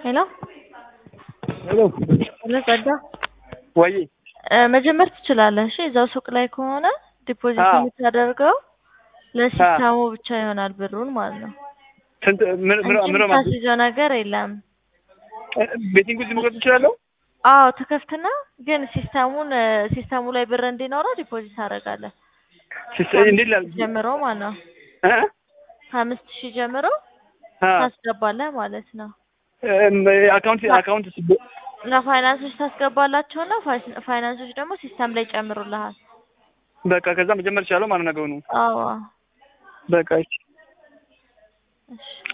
ሄሎ ሄሎ ሄሎ ጸጋ ወይ እ መጀመር ትችላለህ። እሺ እዛው ሱቅ ላይ ከሆነ ዲፖዚት አዎ። የምታደርገው ለሲስተሙ ብቻ ይሆናል ብሩን ማለት ነው ስንት ምን ምን እንጂ ምን ማለት የምታስይዘው ነገር የለም። ቤቲንግ ውስጥ መግባት ትችላለሁ? አዎ ትከፍትና ግን ሲስተሙን እ ሲስተሙ ላይ ብር እንዲኖረው ዲፖዚት ታደርጋለህ ሲስተም እንዴት ላል ጀምሮ ማለት ነው እ ከአምስት ሺህ ጀምሮ አ ታስገባለህ ማለት ነው። እም አካውንት አካውንት ለፋይናንሶች ታስገባላቸውና ፋይስ- ፋይናንሶች ደግሞ ሲስተም ላይ ጨምሩልሃል። በቃ ከዛ መጀመር ይቻላል ማለት ነገሩ ነው። አዎ በቃ እሺ እሺ